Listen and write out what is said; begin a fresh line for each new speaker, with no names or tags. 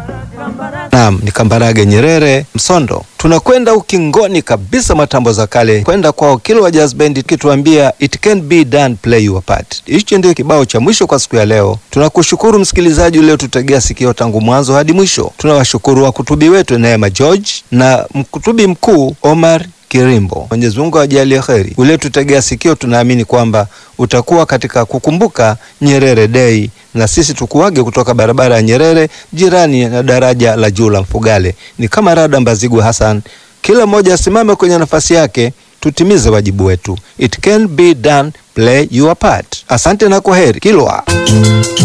Naam, ni Kambarage Nyerere Msondo. Tunakwenda ukingoni kabisa matambo za kale kwenda kwao Kilwa Jazz Band kituambia it can be done play your part. Hicho ndio kibao cha mwisho kwa siku ya leo. Tunakushukuru msikilizaji uliotutegea sikio tangu mwanzo hadi mwisho. Tunawashukuru wakutubi wetu Neema George na mkutubi mkuu Omar Kirimbo. Mwenyezi Mungu ajalie kheri. Uliotutegea sikio, tunaamini kwamba utakuwa katika kukumbuka Nyerere Day, na sisi tukuage kutoka barabara ya Nyerere, jirani na daraja la juu la Mfugale. Ni kama Rada Mbazigwa Hassan, kila mmoja asimame kwenye nafasi yake, tutimize wajibu wetu. It can be done, play your part. Asante na kwaheri. Kilwa